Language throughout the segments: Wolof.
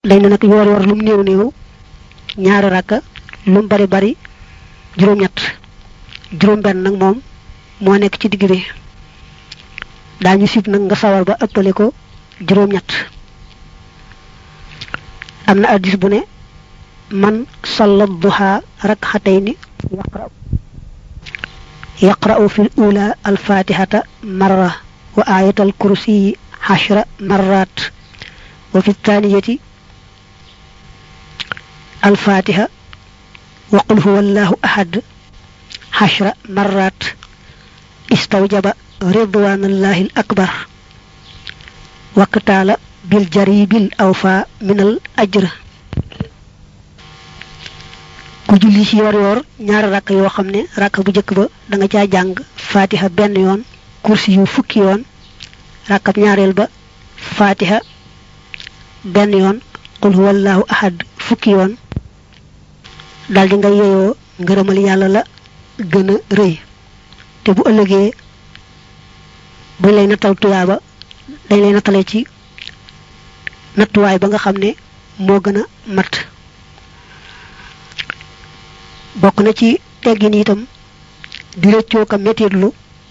dañ ne nag yoor yoor lum néew néew ñaari rakka lum bari bari juróom-ñett juróom-benn nag moom moo nekk ci digg bi daañu sib nag nga sawar ba ëppale ko juróom-ñett am na addis bu ne man salla duha rakxatayni yaqra yaqra'u fi ula alfatihata marra wa ayat alkursiyi xashra marrat wa fi thaniyati alfatiha wa qul huwa allahu ahad xashra marrat istawjaba ridwanallahi al akbar waqtaala bil jaribil awfa min al ajr ku julli ci yor yor ñaari rakk yoo xam ne rakk bu njëkk ba da nga caa jàng fatiha benn yoon kursi yu fukki yoon rakkab ñaareel ba fatiha benn yoon qul huwallahu ahad fukki yoon daldi nga yeyoo ngërëmal yàlla la gën a rëy te bu ëllëgee buñ lay nattal tuyaaba dañ lay nattale ci nattuwaay ba nga xam ne moo gën a mat bokk na ci teggin itam di rëccoo ka mettitlu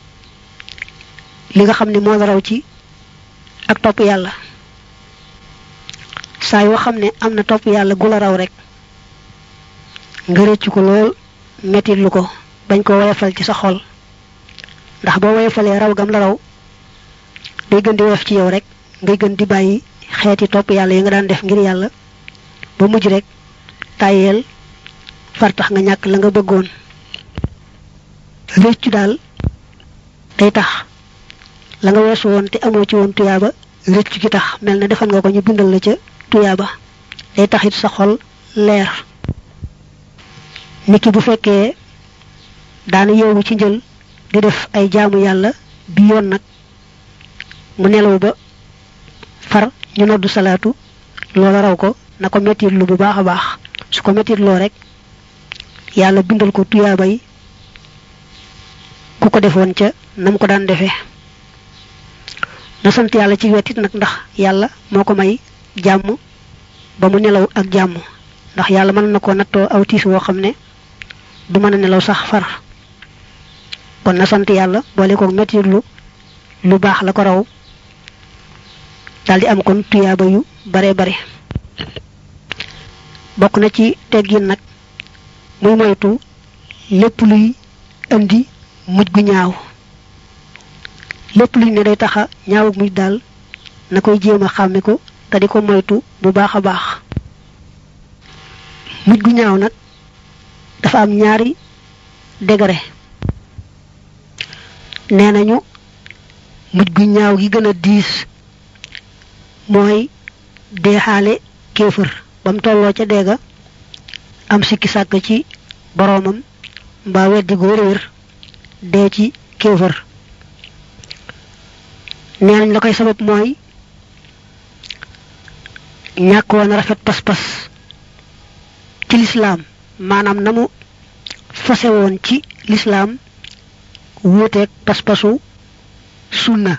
li nga xam ne moo la raw ci ak topp yàlla saa yoo xam ne am na topp yàlla gu la raw rek nga rëccu ko lool mettitlu ko bañ ko woyofal ci sa xol ndax boo woyofalee raw gam la raw day gën di woyof ci yow rek ngay gën di bàyyi xeeti topp yàlla yi nga daan def ngir yàlla ba mujj rek tàyyeel far tax nga ñàkk la nga bëggoon réccu daal day tax la nga weesu woon te amoo ci woon tuyaaba réccu gi tax mel na defal nga ko ñu bindal la ca tuyaaba day tax it sa xol leer niki bu fekkee daana yeewu ci njël di def ay jaamu yàlla bi yoon nag mu nelaw ba far ñu noddu salaatu loola raw ko na ko mettit lu bu baax a baax su ko mettit loo rek yàlla bindal ko tuyaaba yi ku ko defoon ca nam ko daan defee na sant yàlla ci wetit nag ndax yàlla moo ko may jàmm ba mu nelaw ak jàmm ndax yàlla mën na ko nattoo aw tiis woo xam ne du mën a nelaw sax far kon na sant yàlla boole ko mettit lu lu baax la ko raw daldi am kon tuyaaba yu bare bare bokk na ci teggin nag muy moytu lépp luy indi mujj gu ñaaw lépp luy ne day taxa ñaaw mujj daal na koy jéem a xàmme ko te di ko moytu bu baax a baax mujj gu ñaaw nag dafa am ñaari degré nee nañu mujj gu ñaaw gi gën a diis mooy deexaale kéefër ba mu tolloo ca deega am sikki sàkk ci boroomam mbaa weddi gu wér dee ci kéefër nee nañ la koy sabab mooy ñàkk woon rafet pas-pas ci lislaam maanaam na mu fase woon ci lislaam wuuteeg pas-pasu sunna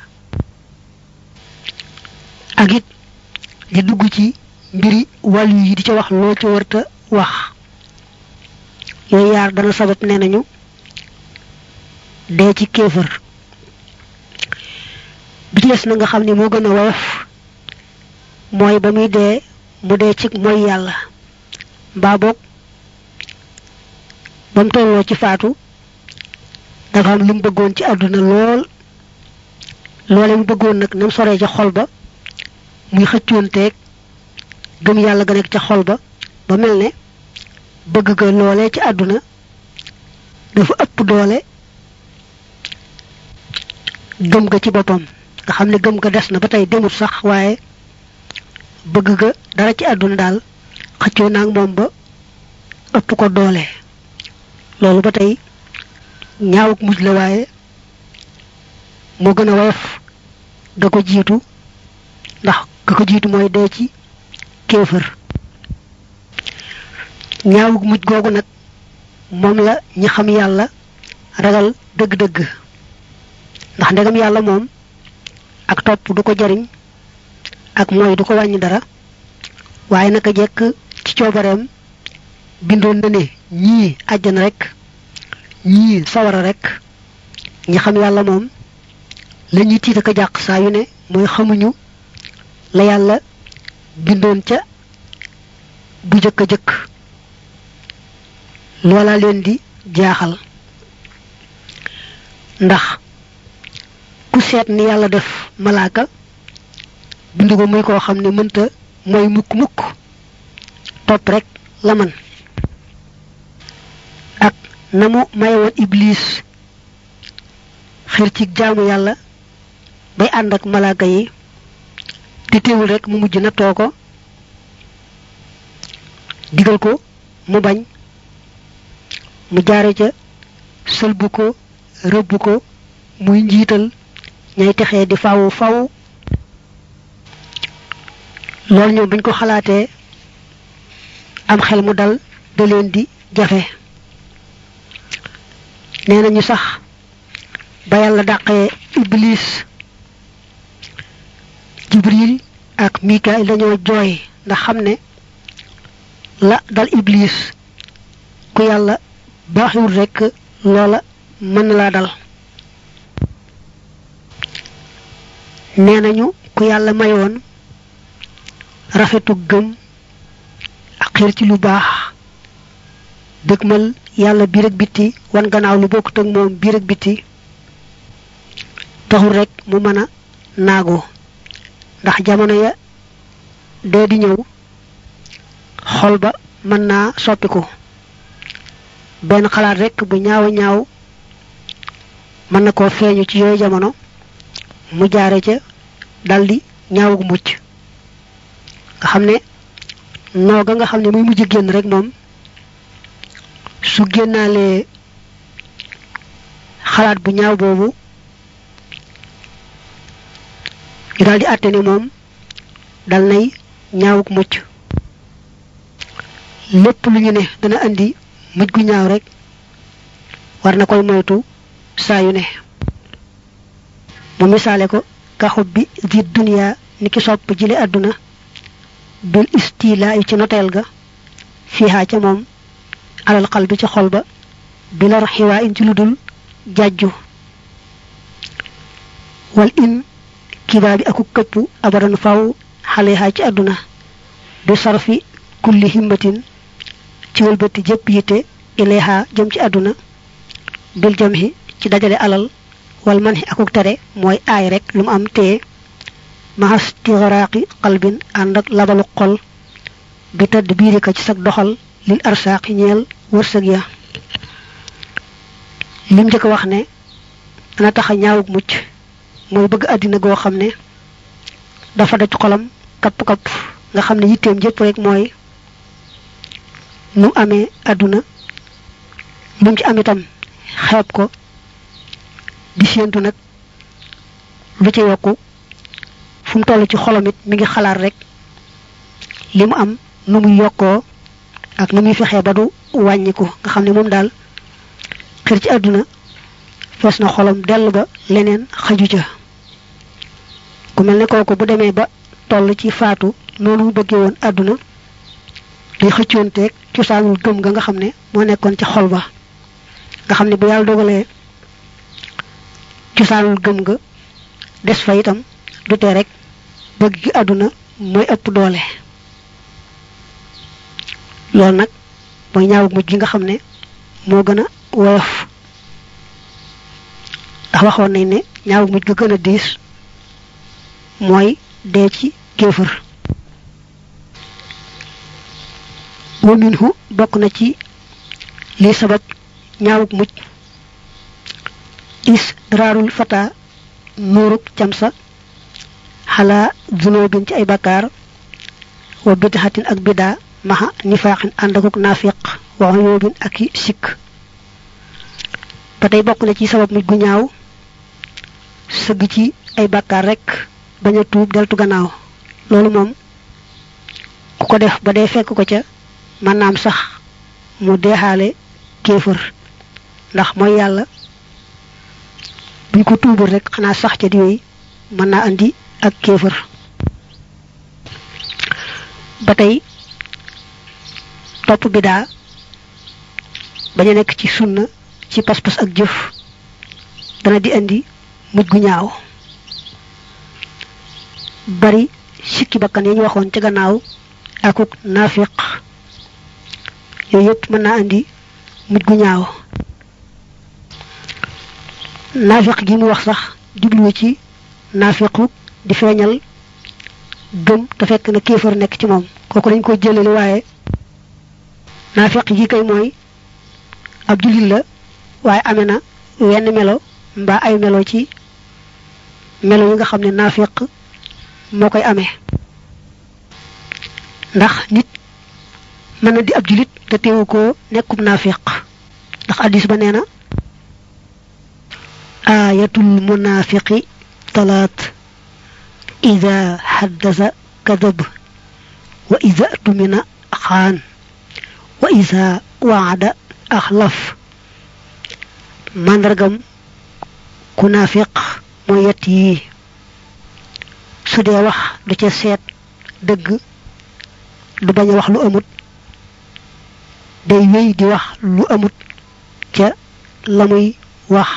ak it di dugg ci mbiri wàllu yi di ca wax loo ca wërta wax yooyu yaar dana sabab nee nañu dee ci kéefër bi ci des na nga xam ni moo gën a woyof mooy ba muy dee mu dee ci mooy yàlla mbaa boog ba mu tolloo ci faatu dafa am lu mu bëggoon ci àdduna lool loole mu bëggoon nag nam soree ca xol ba muy xëccoonteeg gëm yàlla ga nekk ca xol ba ba mel ne bëgg ga loolee ci àdduna dafa ëpp doole gëm ga ci boppam nga xam ne gëm ga des na ba tey demut sax waaye bëgg ga dara ci àdduna daal xëccoo naag moom ba ëpp ko doole loolu ba tey ñaawuk mujj la waaye moo gën a woyof ga ko jiitu ndax ga ko jiitu mooy dee ci kéefër ñaawuk mujj googu nag moom la ñi xam yàlla ragal dëgg-dëgg ndax ndegam yàlla moom ak topp du ko jariñ ak mooy du ko wàññi dara waaye naka jekk ci coobareem bindoon na ne ñii àjjana rek ñii sawara rek ñi xam yàlla moom la ñuy tiit ak a jàq saa yu ne mooy xamuñu la yàlla bindoon ca bu jëkk a jëkk loola leen di jaaxal ndax ku seet ni yàlla def malaaka bind ko muy koo xam ne mënta mooy mukk mukk topp rek la man ak na mu mayewoon iblis xir ci jaamu yàlla bay ànd ak malaaka yi te teewul rek mu mujj na too ko digal ko mu bañ mu jaare ca sëlbu ko rëbb ko muy njiital ñay texee di fawu faw loolu ñoom buñ ko xalaatee am xel mu dal da leen di jafe nee nañu sax ba yàlla dàqee iblis jibril ak mikail dañoo jooy ndax xam ne la dal iblis ku yàlla baaxiwul rekk loola mën na laa dal nee nañu ku yàlla mayoon rafetu gëm ak xir ci lu baax dëgmal yàlla biir ak bitti wan gannaaw lu bokkut ak moom biir ak bitti taxul rek mu mën a naagu ndax jamono ya dee di ñëw xol ba mën naa soppiku benn xalaat rek bu ñaaw a ñaaw mën na koo feeñu ci yooyu jamono mu jaare ca daldi ñaawug mucc nga xam ne nooga nga xam ne muy mujj génn rek moom su génnaalee xalaat bu ñaaw boobu ñu daldi àtte ni moom dal nay ñaawug mucc lépp lu ñu ne dana andi mujj gu ñaaw rek war na koy moytu saa yu ne mu misaale ko kaxub bi di duniya ni ki sopp jile àdduna bil istila yi ci noteel ga fiihaa ca moom alal xal bi ci xol ba bi lar xiwaa in ci lu dul jàjju wal in kibaa bi aku këpp abadan faw xalehaa ci àdduna du sarfi kulli himmatin ci wëlbati jëpp yitte ilayha jëm ci àdduna bil jamhi ci dajale alal wal man akuk tere mooy aay rek lu mu am téye mahas tixaraaqi qalbin ànd ak labalu xol bi tëdd biiri ka ci sag doxal lil arsaaqi ñeel wërsëg ya lim njëkk wax ne dana tax a ñaawug mucc mooy bëgg àddina goo xam ne dafa daj xolam kapp kapp nga xam ne yitteem jëpp rek mooy nu amee àdduna lu ci am itam xeeb ko di séentu nag lu ci yokku fu mu toll ci xolam it mi ngi xalaat rek li mu am nu muy yokkoo ak nu muy fexee ba du wàññiku nga xam ne moom daal xër ci àdduna fees na xolam dell ba leneen xaju ca ku mel ne kooku bu demee ba toll ci faatu noonu mu bëggee woon àdduna day xëccoonteeg cosaanul gëm ga nga xam ne moo nekkoon ca xol ba nga xam ne bu yàlla dogalee cosaanul gëm ga des fa itam du tee rek bëgg gi àdduna mooy ëpp doole loolu nag mooy ñaawug mujj gi nga xam ne moo gën a woyof ndax waxoon nañ ne ñaawug mujj ga gën a diis mooy dee ci kéefër wa minhu bokk na ci li sabab ñaawug mujj is raarul fata nuurug camsa xalaa zunubin ci ay bakkaar wa bidaxatin ak bidaa maxa nifaaxin ànd akuk naafiq wa uyubin ak i sikk ba tey bokk na ci sabab mujj gu ñaaw sëgg ci ay bakkaar rek bañ a tuub deltu gannaaw loolu moom ku ko def ba dee fekk ko ca mën naam sax mu deexaale kéefër ndax mooy yàlla buñ ko tuubul rek xanaa sax ca di yooyu mën naa andi ak kéefër ba tey topp bidaa bañ a nekk ci sunna ci pas-pas ak jëf dana di indi mujj gu ñaaw bari sikki bakkan yi ñu waxoon ca gannaaw akuk naafiq yooyu yëpp mën naa indi mujj gu ñaaw naafiq gi mu wax sax jubluwu ci naafiqu di feeñal gëm te fekk na kéefar nekk ci moom kooku dañ ko jëlali waaye naafiq gi kay mooy ab jullit la waaye amee na wenn melo mbaa ay melo ci melo yi nga xam ne naafiq moo koy amee ndax nit mën na di ab jullit te teewu ko nekkub naafiq ndax addis ba nee na ayatul munafiqi talaat ida xaddasa kadab wa ida tumina xaan wa ida waada axlaf màndargam ku naafiq mooy yett yii su dee wax du ca seet dëgg du bañ a wax lu amut day wéy di wax lu amut ca la muy wax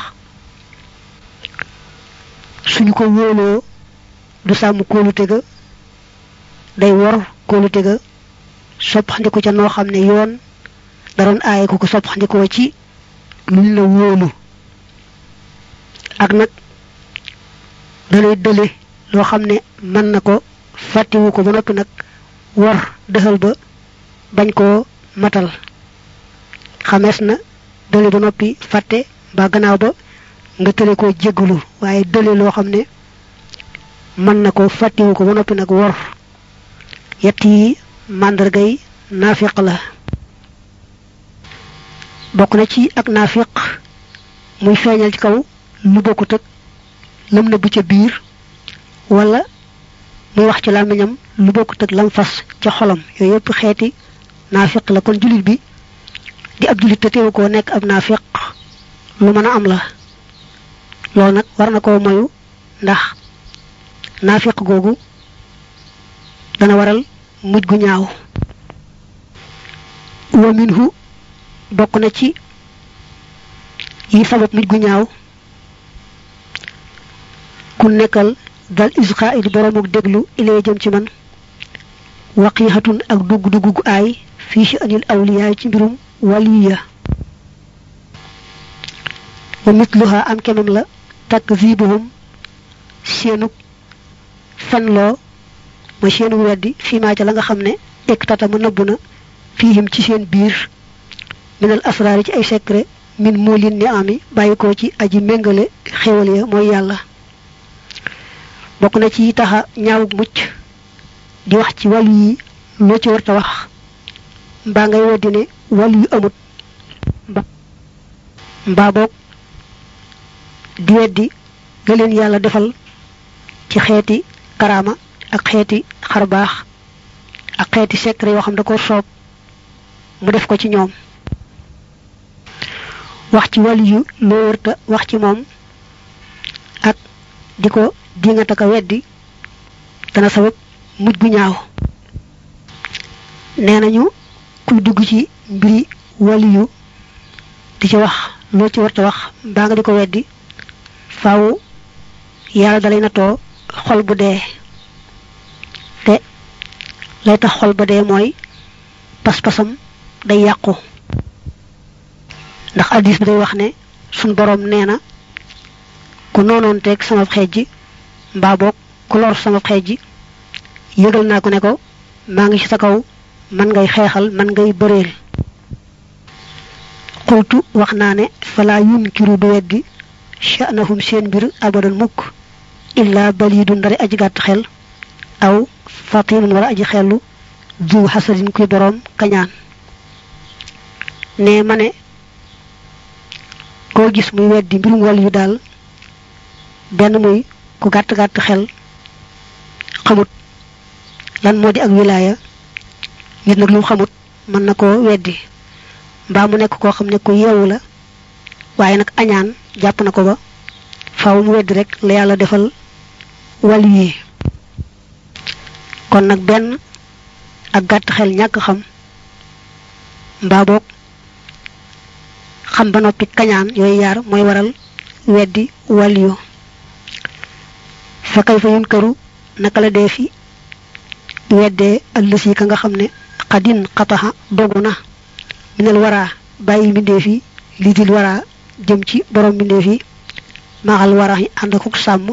suñu ko wóoloo du sàmm kóolute ga day wor kóolute ga soppandiku ca noo xam ne yoon daroon aaye ko ko soppandikoo ci luñ la wóolu ak nag dalay dële loo xam ne mën na ko fàttiwu ko ba noppi nag war dëxal ba bañ koo matal xamees na dële ba noppi fàtte ba gannaaw ba nga tële koo jéggalu waaye dële loo xam ne mën na ko fàttiwu ko ba noppi nag wor yett yi màndargay naafiq la bokk na ci ak naafiq muy feeñal ci kaw lu bokkut ak lam na bu ca biir wala muy wax ci làmmiñam lu bokkut ak lam fas ca xolam yooyu yëpp xeeti naafiq la kon jullit bi di ab jullit te teewu koo nekk ab naafiq lu mën a am la loolu nag war na koo moyu ndax naafiq googu dana waral mujj gu ñaaw wa minhu bokk na ci yi sabab mujj gu ñaaw ku nekkal dal isqa di boromuk déglu ilee jëm ci man waqiixatun ak dugg-dugg gu aay fii ci anil awliyaay ci mbirum waliya wa mitluha am kemam la takzibuhum seenuk fenloo mooy seenu weddi fii maa ca la nga xam ne ektata mu nëbb na fiihim ci seen biir minal asraari ci ay secret min muulin ni ami bàyyi ko ci aji méngale xéwal ya mooy yàlla bokk na ci taxa ñaawug mucc di wax ci wàllu yi loo ci warta wax mbaa ngay weddi ne wàllu yu amut mbaa boog di weddi ga leen yàlla defal ci xeeti karaama ak xeeti xarbaax ak xeeti secret yoo xam da ko soob mu def ko ci ñoom wax ci wàllu yu loo wërta wax ci moom ak di ko dingata ka weddi dana sabab mujj gu ñaaw nee nañu kuy dugg ci mbiri wàllu yu di ci wax loo ci warta wax mbaa nga di ko weddi faaw yàlla dalay natoo xol bu dee te lay tax xol ba dee mooy pas-pasam day yàqu ndax addis bi day wax ne suñ boroom nee na ku noonoon teeg sama xeej ji mbaa boog ku lor sama xeej ji yëgal naa ko ne ko maa ngi ci sa kaw man ngay xeexal man ngay bëreel xultu wax naa ne falaa yunkiru du weddi sha'nahum seen mbir abadan mukk illa balidu ndari aji gàtt xel aw fatinun wala aji xellu du xasadin kuy boroom kañaan ne ma ne koo gis muy weddi mbirum wàll yu daal benn muy ku gàtt gàtt xel xamut lan moo di ak wilaaya nit nag lu mu xamut mën na koo weddi mbaa mu nekk koo xam ne ku yeewu la waaye nag añaan jàpp na ko ba faaw mu weddi rek la yàlla defal wàll yi kon nag benn ak gàtt xel ñàkk xam mbaa boog xam ba noppi kañaan yooyu yaar mooy waral weddi waliyu fa kay fa yun këru naka la dee fi weddee ëllësi ka nga xam ne xadin xataxa dogu na minal waraa bàyyi mbindeef yi li dil waraa jëm ci borom mbindeef yi maaxal waraa yi ànd akuk sàmm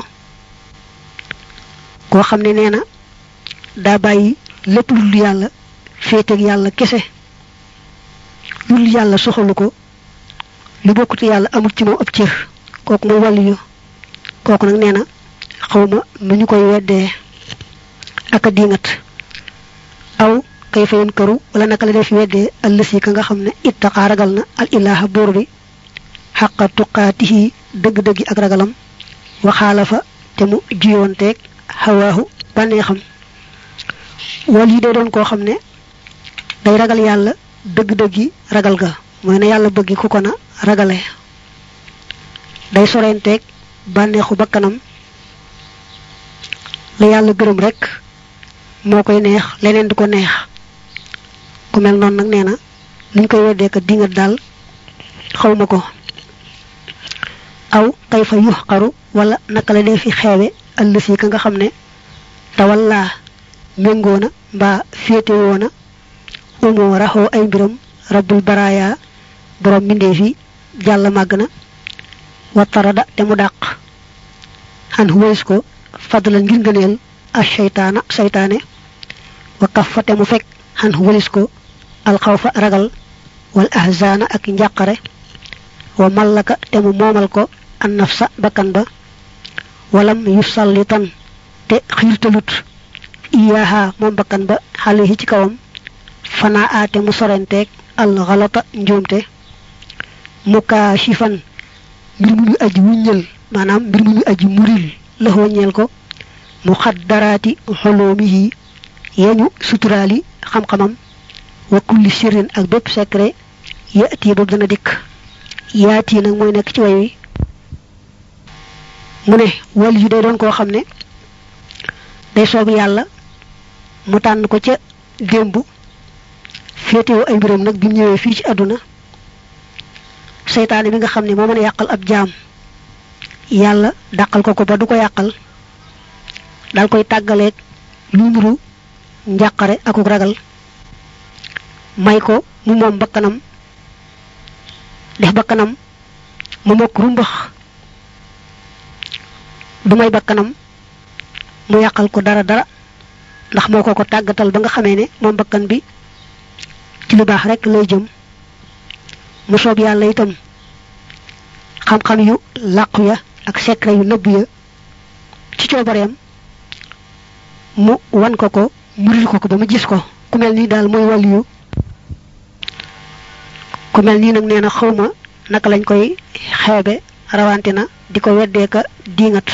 koo xam ne nee na daa bàyyi lépp lu dul yàlla féeteeg yàlla kese lu dul yàlla soxalu ko lu bokkut yàlla amul ci moom ab cër kooku mooy wàllu yu kooku nag nee na xawma nu ñu koy weddee ak a diingat aw kay fayoon këru wala naka la def weddee allësi ka nga xam ne ittaqaa ragal na al ilaha buur bi xaqa tuqaatihi dëgg-dëggi ak ragalam waxaala fa te mu jiyoonteeg xawaahu bànneexam wal yi day doon koo xam ne day ragal yàlla dëgg-dëggi ragal ga mooy na yàlla bëggi ku ko na ragale day sorenteeg bànneexu bakkanam la yàlla gërëm rek moo koy neex leneen di ko neex ku mel noonu nag nee na luñ koy weddee ka dingat daal xawma ko aw kay fa yux xaru wala naka la dee fi xeewe ëllësi ka nga xam ne tawallaa méngoona mbaa féetewoona umoo raxoo ay mbiram rabbul baraaya borom mbindeef yi jàll màgg na wattarada te mu dàq xan wëys ko fadlan ngir ngëneel a seytaana seytaane wa kaf fa te mu fekk xan wëlis ko alxawfa ragal wal ahzaana ak njàqare wa mallaka te mu moomal ko an nafsa bakkan ba walam yu sallitan te xiirtalut iyaaha moom bakkan ba xale yi ci kawam fanaa aate mu sorenteeg al xalata njuumte mukaashifan mbir mu ñu aji wuññal maanaam mbir mu ñu aji muril la ñeel ko mu xaddaraati xoloomihi yeñu suturaali xam-xamam wa kulli sirrin ak bépp secret yaati boobu dana dikk yaati nag mooy nekk ci way wi mu ne wal yu day doon koo xam ne day soob yàlla mu tànn ko ca démb féetewoo ay mbiram nag bi mu ñëwee fii ci àdduna seytaane bi nga xam ne moo mën a yàqal ab jaam yàlla dàqal ko ko ba du ko yàqal dal koy tàggaleeg lu nuru njàqare akuk ragal may ko mu moom bakkanam def bakkanam mu mokk rumbax du may bakkanam mu yàqal ko dara dara ndax moo ko ko tàggatal ba nga xamee ne moom bakkan bi ci lu baax rek lay jëm mu soob yàlla itam xam-xam yu làqu ya ak secret yu nëbb ya ci coobareem mu wan ko ko muril ko ko ba mu gis ko ku mel nii daal mooy waliyu ku mel nii nag nee na xawma naka lañ koy xeebe rawante na di ko weddeeka diingat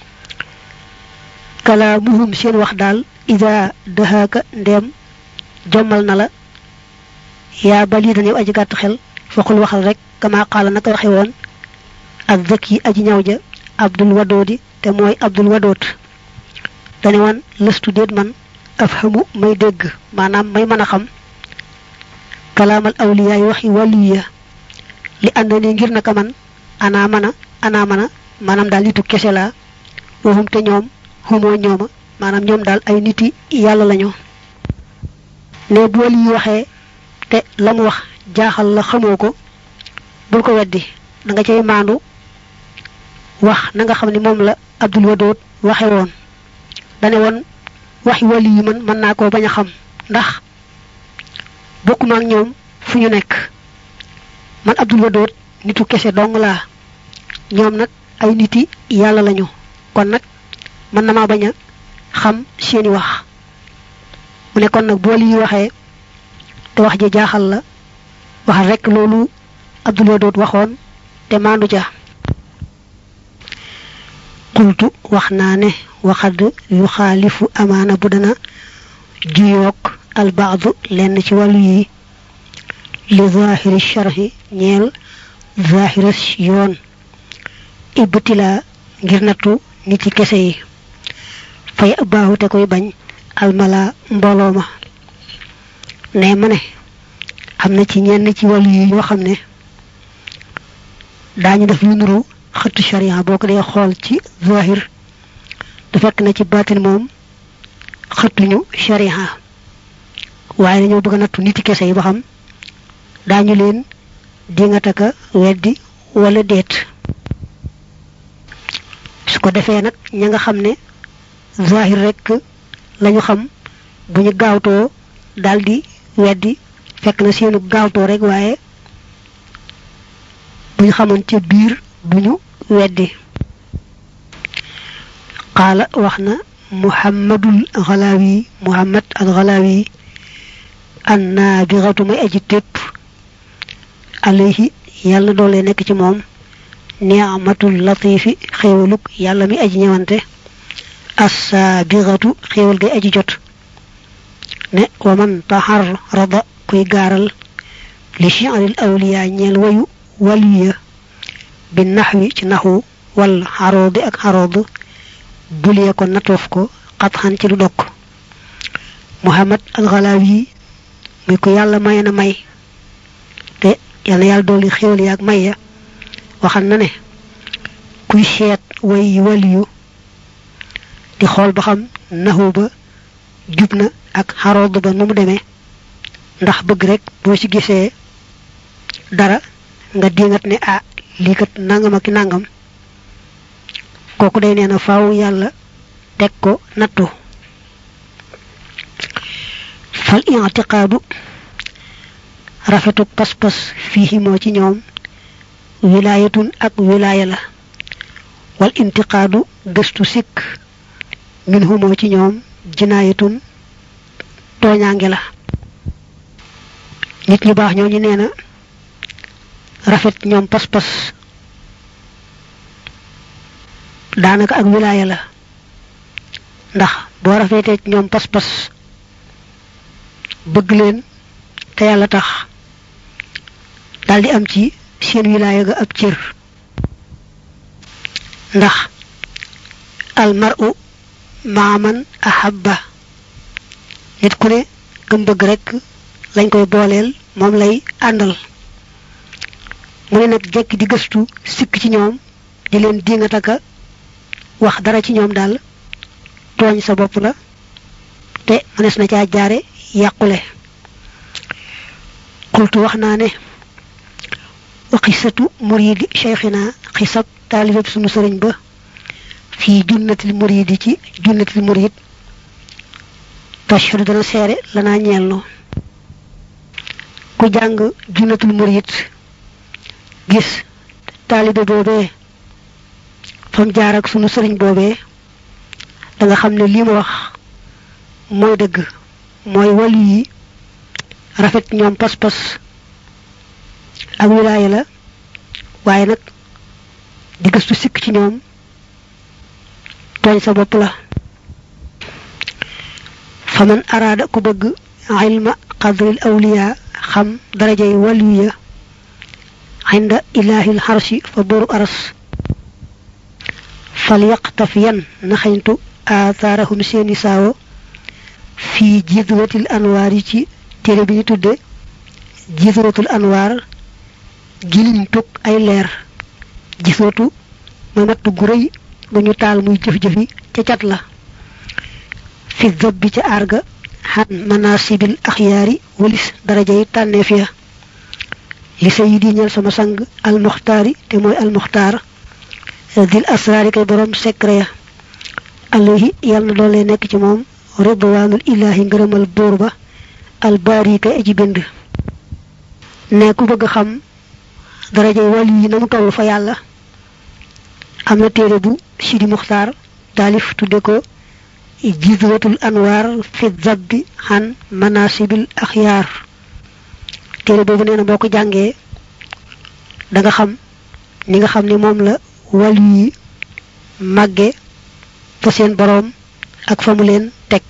kalaamuhum seen wax daal ida dahaaka ndeem jommal na la yaa bali dañu aji gàtt xel foqul waxal rek kama qaala naka waxe woon ak zëkk yi aji ñaw ja abdul wadoodi te mooy abdul wadoot dane woon lëstu déet man afhamu may dégg maanaam may mën a xam kalaamal awliyaay waxi waliya li ànd ni ngir naka man anaa mën a anaa mën a maanaam daal nitu kese laa waxum te ñoom xumoo ñooma maanaam ñoom daal ay niti yàlla lañu ne bu wali yi waxee te la mu wax jaaxal la xamoo ko bul ko weddi da nga cay maandu wax na nga xam ne moom la abdul wadoot waxe woon dane woon waxi wali yi man mën naa koo bañ a xam ndax bokkuma ak ñoom fu ñu nekk man abdul wadoot nitu kese dong laa ñoom nag ay niti yàlla lañu kon nag mën na maa bañ a xam seeni wax mu ne kon nag bool yi waxee te wax ji jaaxal la waxal rek loolu abdul wadoot waxoon te maandu ja qultu wax naa ne waxad yu xaalifu amaana bu dana juyoog albaadu lenn ci wàllu yi li zahiri sharhi ñeel zahira yoon ibtila ngir nattu nit ci kese yi fay baaxu te koy bañ almala mbooloo ma ne ma ne am na ci ñenn ci wàllu yi ñoo xam ne daañu def lu nuru xëttu sharia boo ko dee xool ci zahir da fekk na ci baatin moom xëttuñu sharia waaye dañoo bëgg a nattu niti kese yi ba xam daañu leen dingataka weddi wala déet su ko defee nag ña nga xam ne zahir rek lañu xam bu ñu gaawtoo daldi weddi fekk na seenu gaawtoo rek waaye bu ñu xamoon ca biir duñu weddi qaala wax na muhammadul xalaawi muhammad al xalaawi an naabiratu may aji tépp alayhi yàlla doole nekk ci moom ni'matul latifi xéewaluk yàlla mi aji ñëwante assaabiratu xéewal gay aji jot ne wa man taxar rada kuy gaaral li shi'ril awliya ñeel wayu waliya bi naxwi ci naxu wal xaroodi ak xarood bulee ko natoof ko xatxan ci lu dokk muhammad alxalaawi muy ko yàlla may na may te yàlla yàlla dooli xéwal yaag may ya waxal na ne kuy seet way waliyu di xool ba xam naxu ba jub na ak xarood ba nu mu demee ndax bëgg rek boo ci gisee dara nga dingat ne ah lii kat nangam ak nangam kooku day nee na faaw yàlla teg ko nattu fal i'tiqaadu rafetu pas-pas fii moo ci ñoom wilaayatun ak wilaaya la wal intiqaadu gëstu sikk minhu moo ci ñoom jinaayatun tooñaange la nit ñu baax ñooñu nee na rafet ñoom pas-pas daanaka ak wilaaya la ndax boo rafetee ci ñoom pas-pas bëgg leen te yàlla tax daldi am ci seen wilaaya ga ab cër ndax almaru maaman ahabba nit ku ne gëm bëgg rekk lañ koy booleel moom lay àndal mu ne nag jekki di gëstu sikk ci ñoom di leen dingataka wax dara ci ñoom daal tooñ sa bopp la te mënees na caa jaare yàqule xultu wax naa ne wa xisatu muridi cheikhina xisab taalibab sunu sëriñ ba fii junnatil muridi ci junnatil murid tashhadu dana seere lanaa ñeelno ku jàng junnatul murid gis taalibe boobee fam jaar ak sunu sëriñ boobee da nga xam ne lii ma wax mooy dëgg mooy wali yi rafet ñoom pas-pas ak wilaaya la waaye nag di gëstu sikk ci ñoom tooñ sa bopp la fa man araada ku bëgg ilma qadril awliya xam darajay waliya inda ilahil xarsi fa boru aras fal yaqtafiyan na xañtu aathaarahum seeni saawo fii jidwatil anwaar yi ci téere bi ñu tudde jidwatul anwaar giliñ tug ay leer jiswatu mooy matt gu rëy gu ñu taal muy jëf-jëfi ca cat la fi zab bi ca aarga xan manasibil axyaari walis daraja yi tànneef ya li sayidi ñeel sama sang almuxtaari te mooy almuxtaar dil asraari kay borom secret ya alayhi yàlla na doole nekk ci moom ridwaanul ilaahi ngërëmal buur ba albaari kay aji bind ne ku bëgg xam darajay wàllu yi na mu toll fa yàlla am na téere bu sidi muxtaar taalif tudde ko jizwatul anwaar fi zabbi xan manasibil axyaar téere boobu nee na boo ko jàngee da nga xam ni nga xam ne moom la wàllu yi màgge fa seen boroom ak fa mu leen teg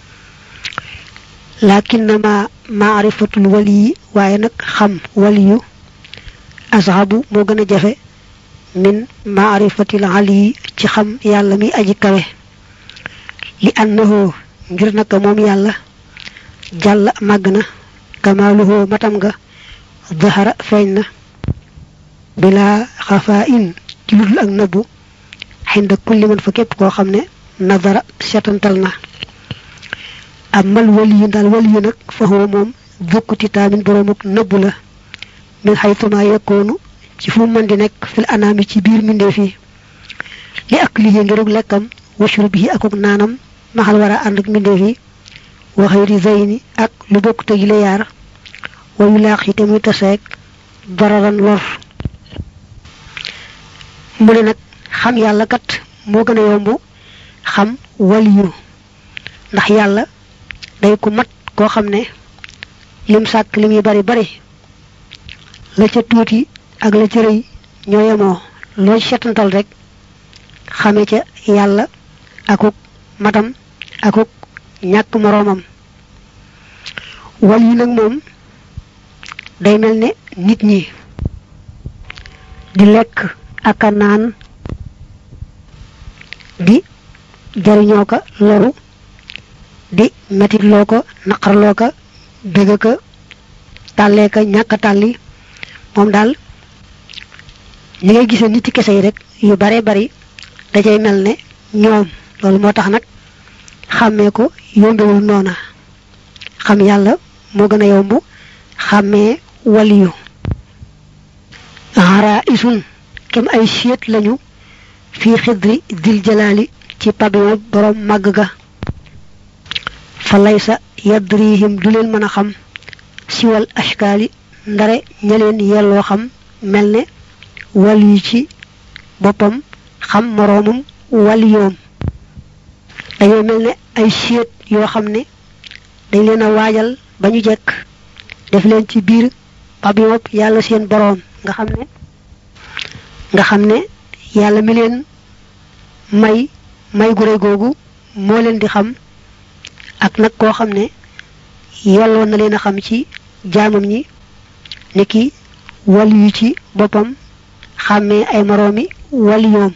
lakinnama maarifatul wali waaye nag xam waliyu asxabu moo gën a jafe min maarifatil ali ci xam yàlla mi aji kawe li annahu ngir naka moom yàlla jàll màgg na kamaaluhu matam nga zahara feeñ na bila xafaa in ci ludul ak nëbbu xinda kulli man fa képp koo xam ne nadara setantal na amal waliyu daal waliyu nag fa huwa moom jukkuti taamin boroomuk nëbbu la min xaytuma yekkoonu ci fu mën di nekk fil anaami ci biir mbindeef yi li ak liggéey ngirug lekkam washur bi akuk naanam maxal war a ànd ak mbindeef yi wa xëyri zayni ak lu bokk te yile yaar wayu laax yi te muy taseeg dararan lor mu ne nag xam yàlla kat moo gën a yomb xam waliyu ndax yàlla day ku mat koo xam ne lim sàkk lim yi bari bari la ca tuuti ak la ca rëy ñoo yemoo loo setantal rek xame ca yàlla akuk matam akuk ñàkk moroomam waliyu nag moom day mel ne nit ñi di lekk ak a naan di jariñoo ko loru di metitloo ko naqarloo ko bëgg ko tàllee ko ñàkk tàlli moom daal ñi ngay gisee nit kese yi rek yu bare bari dajay mel ne ñoom loolu moo tax nag xàmmee ko yombewul noona xam yàlla moo gën a yomb xàmmee waliyu xaraa isun kem ay siet lañu fii xidri dil jalaali ci pabio borom màgg ga fa laysa yadrihim du leen mën a xam siwal ashkaali ndare ña leen yelloo xam mel ne waliyu ci boppam xam moroomum waliyoom dañoo mel ne ay siet yoo xam ne dañ leen a waajal ba ñu jekk def leen ci biir pabio yàlla seen boroom nga xam ne nga xam ne yàlla mi leen may may gu rëy googu moo leen di xam ak nag koo xam ne yelloon na leen a xam ci jaamam ñi ni ki wali yu ci boppam xàmmee ay moroomi wali yoom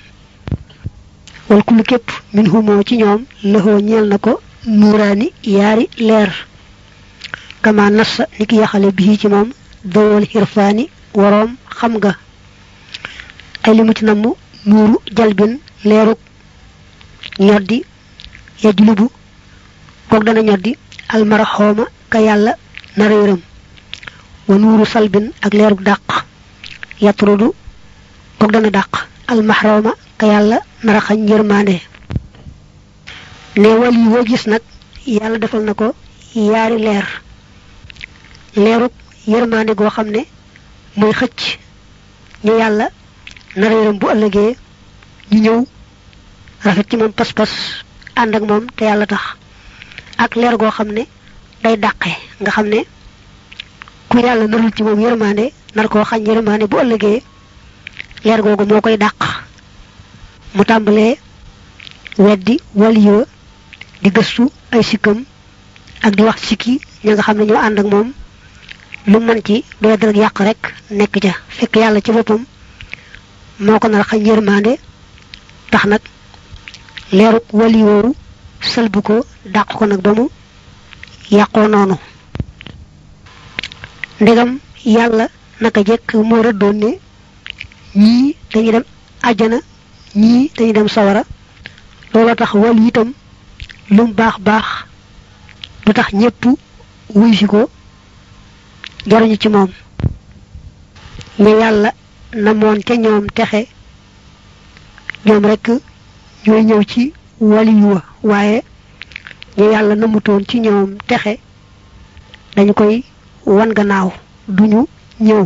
wal kullu képp min humoo ci ñoom lëxoo ñeel na ko nuuraani yaari leer kama nassa ni ki yaxale bii ci moom dawal xirfaani waroom xam nga ay limu ci namm nuuru jalbin leeruk ñoddi yajlubu kook dana ñoddi almaraxooma ka yàlla nara yërëm wa nuuru salbin ak leeruk dàq yatrudu kook dana dàq almaxrooma ka yàlla nara xañ yërmaande ne wal yi woo gis nag yàlla defal na ko yaari leer leeruk yërmaande goo xam ne mooy xëcc ñu yàlla nara yërëm bu ëllëgee ñu ñëw rafet ci moom pas-pas ànd ak moom te yàlla tax ak leer goo xam ne day dàqe nga xam ne ku yàlla narul ci moom yërmaande nar koo xañ yërmaande bu ëllëgee leer googu moo koy dàq mu tàmbalee weddi waliyo di gëstu ay sikkam ak di wax sikki ña nga xam ne ñoo ànd ak moom lu mën ci doy dara yàq rek nekk ca fekk yàlla ci boppam moo ko nar xañ yërmaande tax nag leeruk wali woowu sëlbu ko dàq ko nag ba mu yàqoo noonu ndegam yàlla naka jekk moo rëddoon ne ñii dañuy dem àjjana ñii dañuy dem sawara looloo tax wali itam lu mu baax baax du tax ñépp wuy si ko jaruñu ci moom ña yàlla namoon ca ñoom texe ñoom rekk ñooy ñëw ci waliyu wa waaye ñu yàlla namutoon ci ñoom texe dañu koy wan gannaaw duñu ñëw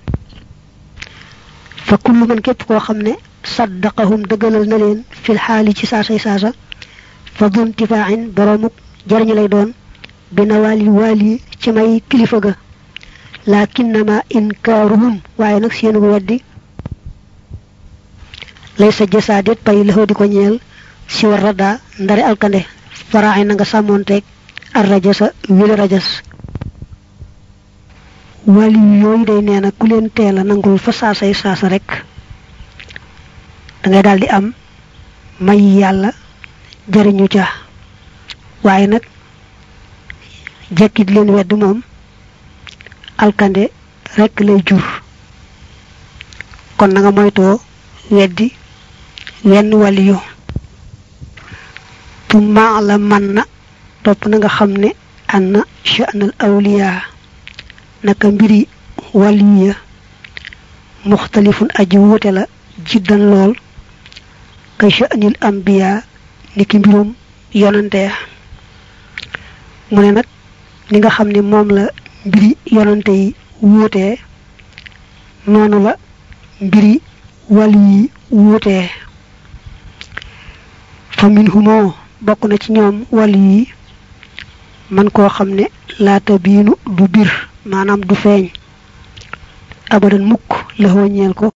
fa kullu man képp koo xam ne saddaqahum dëggalal na leen fil xaali ci saasay saasa fa dun tifaaxin boroomuk jariñu lay doon bi nawaali waali ci may kilifa ga lakinnama inkaaruhum waaye nag seenu weddi lay sa jasaadet pay laxoo di ko ñeel si war radda ndari alkande faraaxi na nga sàmmoonteeg ar rajasa wili rajas wali yooyu day nee na ku leen teel a nangul fa saasay saasa rek dangay daal di am may yàlla jariñu ca waaye nag jekki di leen wedd moom alkande rekk lay jur kon na nga moytoo weddi wenn waliyu tumma la man na topp na nga xam ne anna sha'nal awliya naka mbiri waliya muxtalifun aji wuute la jiddan lool ka sha'nil ambiya niki mbirum yonante ya mu ne nag li nga xam ne moom la mbiri yonante yi wuutee noonu la mbiri wàll yi wuutee fa min humoo bokk na ci ñoom wàll yi man koo xam ne laata biinu du bir maanaam du feeñ abadan mukk la ñeel ko